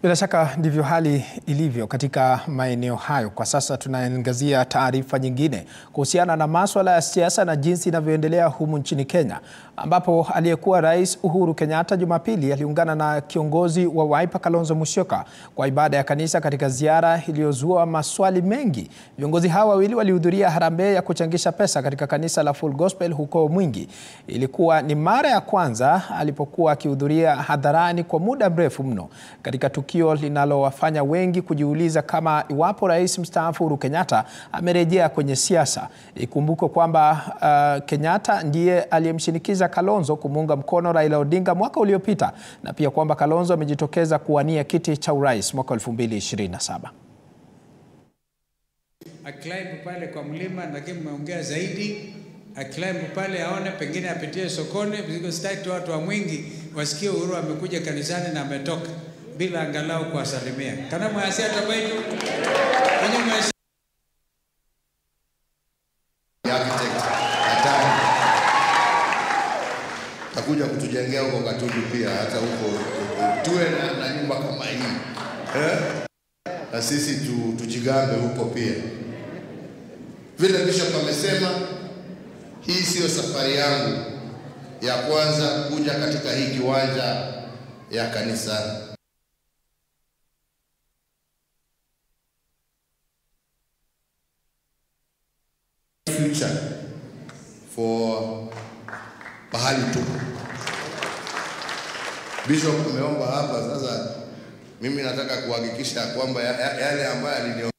Bila shaka ndivyo hali ilivyo katika maeneo hayo. Kwa sasa tunaangazia taarifa nyingine kuhusiana na maswala ya siasa na jinsi inavyoendelea humu nchini Kenya, ambapo aliyekuwa Rais Uhuru Kenyatta Jumapili aliungana na kiongozi wa Wiper Kalonzo Musyoka kwa ibada ya kanisa katika ziara iliyozua maswali mengi. Viongozi hawa wawili walihudhuria harambee ya kuchangisha pesa katika kanisa la Full Gospel huko Mwingi. Ilikuwa ni mara ya kwanza alipokuwa akihudhuria hadharani kwa muda mrefu mno katika tukio linalowafanya wengi kujiuliza kama iwapo rais mstaafu Uhuru Kenyatta amerejea kwenye siasa. Ikumbukwe kwamba uh, Kenyatta ndiye aliyemshinikiza Kalonzo kumuunga mkono Raila Odinga mwaka uliopita na pia kwamba Kalonzo amejitokeza kuwania kiti cha urais mwaka 2027. Aclimb pale kwa mlima, lakini mmeongea zaidi. Aclimb pale aone, pengine apitie sokoni, because sitaki watu wa Mwingi wasikie Uhuru amekuja kanisani na ametoka bila angalau kuwasalimia kana mwasia tabaitu kwenye mwasia architect hatari takuja kutujengea huko Gatundu pia, hata huko tuwe na, na nyumba kama hii eh? na sisi tu, tujigambe huko pia. Vile Bishop amesema, hii siyo safari yangu ya kwanza kuja katika hii kiwanja ya kanisa future for pahali tupo. Bishop ameomba hapa sasa, mimi nataka kuhakikisha kwamba ya- ya- yale ambayo alinio